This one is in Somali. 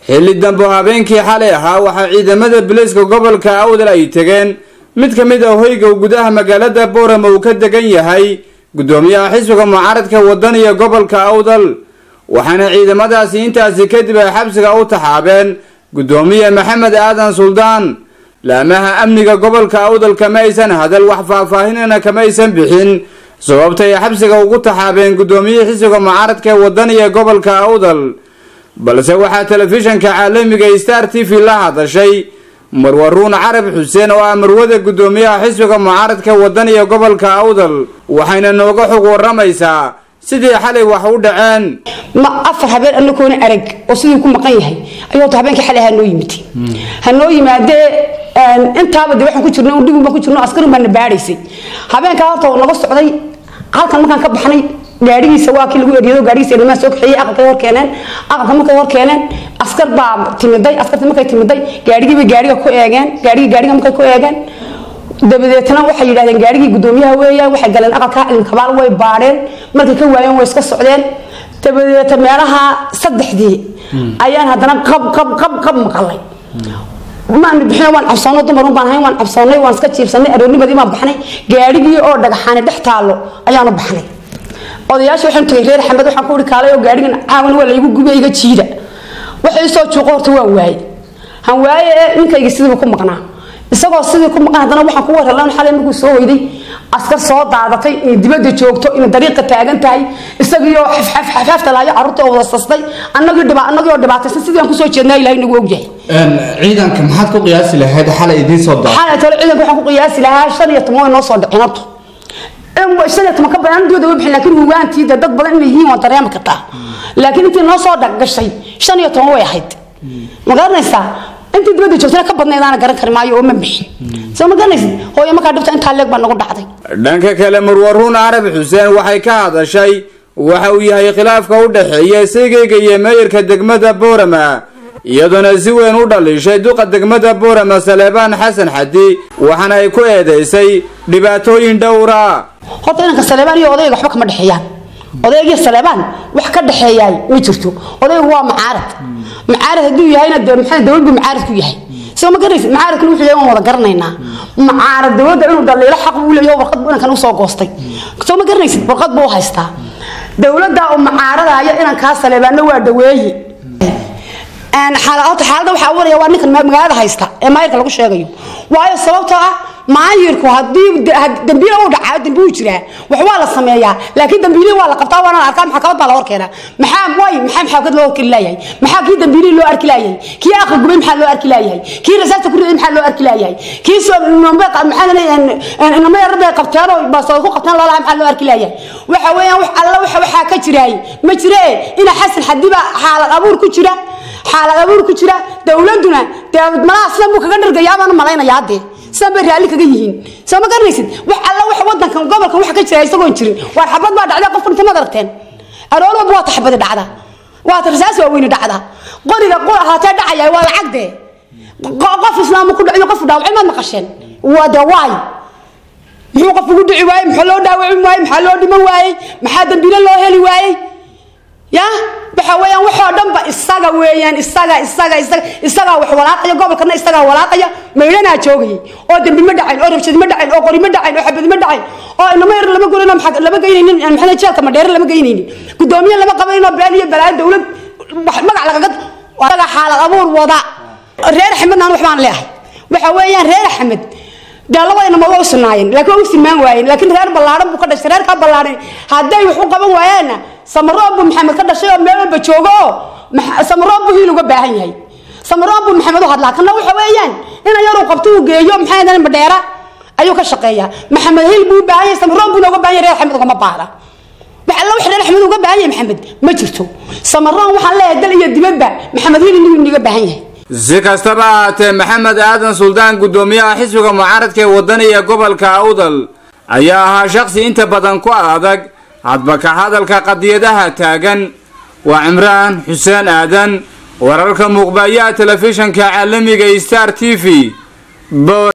xilli dambo habeenkii xalay ahaa waxaa ciidamada biliiska gobolka awdal ay tegeen mid ka mid ah hoyga gudaha magaalada boorama uu ka degan yahay guddoomiyaha xisbiga mucaaradka wadaniga gobolka awdal waxaana ciidamadaasi intaasi kadib ay xabsiga u taxaabeen guddoomiye maxamed aadan suldaan laamaha amniga gobolka awdal kama aysan hadal wax faahfaahinana kama aysan bixin sababta ay xabsiga ugu taxaabeen guddoomiye xisbiga mucaaradka wadaniga gobolka awdal balse waxaa telefishanka caalamiga star t v la hadashay marwaruun carab xuseen oo ah marwada guddoomiyaha xisbiga mucaaradka wadaniga gobolka awdal waxayna nooga xog waramaysaa sidii xalay wax u dhaceen ma afar habeen anagoona arag oo sidii ku maqan yahay ayuu ta habeenkii xalay hanoo yimid hanoo yimaadee intaaba de waxaan ku jirno dhibin baan ku jirno askarin baan na baadhaysay habeenkaa horta uu naga socday halkan markaan ka baxnay gaadhigiisa waa kii lagu eriyado gaadhigiisa ilmaha soo kaxeeyey aqalkay hor keeneen aqalka markay hor keeneen askar baa timiday askartii markay timiday gaadhigii bay gaadhiga ku eegeen gaadhigii gaadhiga markay ku eegeen dabadeetna waxay yidhahdeen gaadhigii guddoomiyaha weeyaan waxay galeen aqalka ilkabaal way baadheen markay ka waayeen way iska socdeen dabadeeta meelaha saddexdii ayaan haddana qab qab qab qab maqalay maanu bixin waan cabsoonay dumarun baan ahayn waan cabsoonay waan iska jiibsanay aroornimadii baan baxnay gaadhigii oo dhagaxaani dhex taallo ayaanu baxnay odayaasha waxaan tagay reer xamed waxaan ku uri kaalay oo gaadhigan caawan waa laygu gubay iga jiida waxay soo juuqo horta waan waaye han waaye ee ninkayga sidiiba ku maqnaa isagoo sidii ku maqan haddana waxaan ku warhalan xalay markuu soo hoyday askar soo daadatay inay dibadda joogto inay dariiqa taagan tahay isagiioo xafxafxaafta lahayo carruurta oo wada sastay annagii dhiba annagii oo dhibaataysan sidii aan kusoo jeednaa ilahay nagu ogyahay ciidanka maxaad ku qiyaasi lahayd xalay idiin soo daa xalay tole ciidanka waxaan ku qiyaasi lahaa shan iyo toban way noo soo dhicin horta shan iyo toban ka badan dooda way bixin laakiin hugaantii dee dad badan inay yihiin waan dareemi kartaa laakiin intii noo soo gashay shan iyo toban way ahayd ma garanaysaa intii dibadda joogtana ka badnaydaana garan kari maayo oo ma bixin soo ma garanaysid hooyo markaa dhibta intaa leeg baa nagu dhacday dhanka kale marwaruun carab xuseen waxay ka hadashay waxa uu yahay khilaafka u dhexeeya sigayga iyo meeyarka degmada boorama iyadoona si weyn u dhaliishay duqa degmada boorama saleebaan xasan xadi waxaana ay ku eedeysay dhibaatooyin dhowra horta inanka saleebaan iyo odayga waxba kama dhexeeyaan odaygiyo saleebaan wax ka dhexeeyaay ma jirto odaygu waa macaarad macaarad hadduu yahayna dee maxaa dowlad buu macaarad ku yahay soo ma garanaysid macaaradkana wuxuu yahay waan wada garanaynaa macaarad dowladda inuu dhaliilo xaq uu leeyahay warqad buu inankan usoo goostay soo ma garanaysid warqad buu haystaa dowladda uu macaaradaayo inankaa saleebaanna waa dhaweeye horta xaaladda waxaa waraya waa ninkan magaalada haysta ee maayirka lagu sheegayo waayo sababtoo ah maayirku haddii dambiile uu dhacaa dambi uu jiraa wax waa la sameeyaa laakiin dambiilihii waa la qabtaa waana la arkaa maxkamad baa la hor keenaa maxaa way maxaa maxkamad loo horkeli laayahay maxaa kii dambiilihii loo arki laayahay kii aqal gubay maxaa loo arki laayahay kii rasaasta ku riday maxaa loo arki laayahay kii inama yarada qabteen oo baasoo ku qabteen loolaha maxaa loo arki laayahay waxa weeyaan wax alla waxaa ka jiraay ma jire ina xasan xadiba xaalad abuur ku jira xaalad abuur ku jira dowladuna dee malaha sidan buu kaga dhargayaa baan u malaynayaa haddee sidan bay raalli kaga yihiin soo ma garanaysid wax alla wax wadankan gobolkan wax ka jira isagoon jirin waar xabad baa dhacda qof inta mad aragteen aroor walba waa ta xabadi dhacda waa ta rasaas waaweyni dhacda qoriga haatee dhacaya waa lacag dee qof islaamu ku dhaciyo qof dhaawacay maad maqasheen waa dee waay muxuu qof ugu dhici waayey maxaa loo dhaawacin waayey maxaa loo dhiman waayey maxaa dambiile loo heli waayey ya waxa weeyaan waxoo dhanba isaga weeyaan isaga isaga isaga isagaa wax walaaqaya gobolkana isagaa walaaqaya maydhanaa joogayay oo dambi ma dhacayn oo rabshadi ma dhacayn oo qori ma dhacayn oo xabadi ma dhacayn oo inama yar lama gorin lama geynaynin maxaa jeelka madheere lama geynaynin guddoomiye lama qabanin oo been iyo balaayo dowlad magac lagaga isaga xaalad abuur wada reer axmedna aan waxbaan leeyahay waxa weeyaan reer axmed dee labadayna waa u sinaayeen laakiin waa u sinmaan waayeen laakiin reer ballaaran buu ka dhashay reerkaa ballaaran hadday wax u qaban waayaanna samaroob buu maxamed ka dhashay oo meel walba joogo oo samaroob buu hiil uga baahan yahay samaroob buu maxamed u hadlaa kana waxa weeyaan ina yaruu qabto uu geeyo maxaa yadaan madheera ayuu ka shaqeeyaa maxamed hiil buu u baahan yahay samaroob buuna uga baahan yahay reer axmed ugama baahda wax alla wax reer axmed uga baahan yahay maxamed ma jirto samaroon waxaan leeyahay dal iyo dibadba maxamed hiil inuu iniga baahan yahay si kastaba ahaatee maxamed aadan suldaan guddoomiyaha xisbiga mucaaradka ee wadaniga gobolka awdal ayaa ahaa shaqsi inta badan ku adag hadba ka hadalka qadiyadaha taagan waa cimraan xuseen aadan wararka muuqbayaha telefishanka caalamiga star t v